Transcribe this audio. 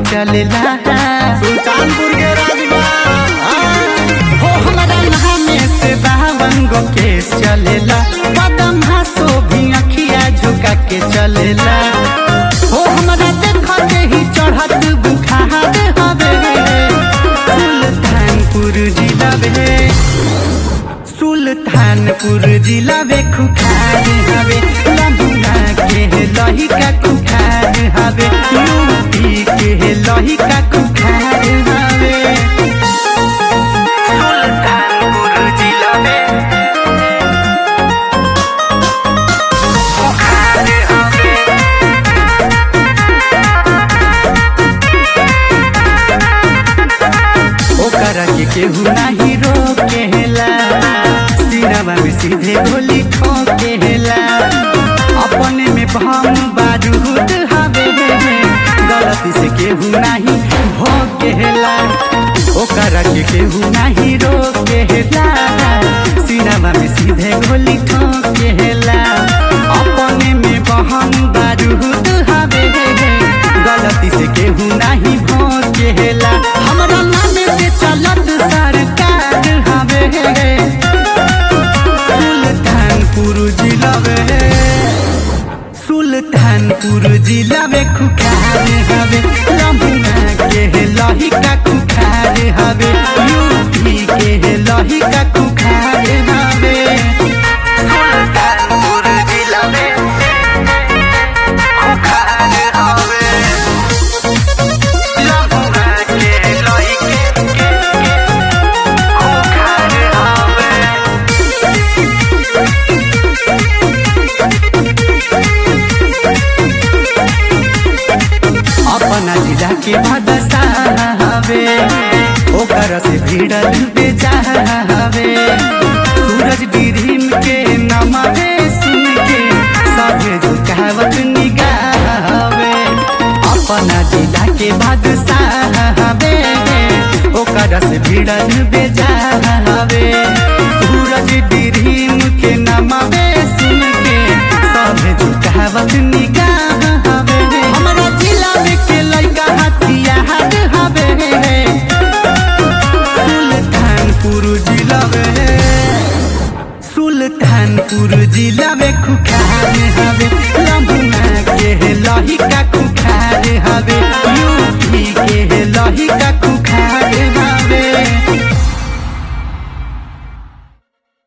चलेला सुल्तानपुर के राजबा हो हमारा नामे से बावन गो केस चलेला कदम हासो भी अखिया झुका के चलेला हो हमारा देखते ही चढ़त बुखार हवे सुल्तानपुर जिला बे सुल्तानपुर जिला बे खुखार हवे लम्बुना के लहिका खुखार हवे यूपी के लहिका खुखार हवे सुल्तानपुर जिला में खुखार हवे ओकरा के केहू नाही रोकेला सिरवा में सीधे गोली ठोकेला अपने में भम बारूद हवे गलती से केहू नाही भोकेला ओकरा के केहू नाही रोकेला सिरवा में सीधे गोली ठोकेला अपने में बहम बारूद हवे गलती से केहू नाही भोकेला हमरा नाम से चलत सरकार हवे सुल्तानपुर जिला में सुल्तानपुर जिला में खुखार हवे रमुना के लहिका खुखार हवे यूपी के लहिका खुखार हवे सुल्तानपुर जिला में खुखार हवे रमुना के लहिके खुखार हवे अपना जिला के बदसावे ओकर से भिड़ल बेचावे सूरज डिरीम के नमवे सुन के सभे झुकावत निगाहवे अपना जिला के बदसावे ओकर से भिड़ल बेचावे सूरज डिरीम के नमवे सुन के सभे झुकावत निगाहवे हमरा जिला में के लइका हथियार हवे सुल्तानपुर जिला में सुल्तानपुर जिला में खुखार हवे लम्बुना के लहिका खुखार हवे यूपी के लहिका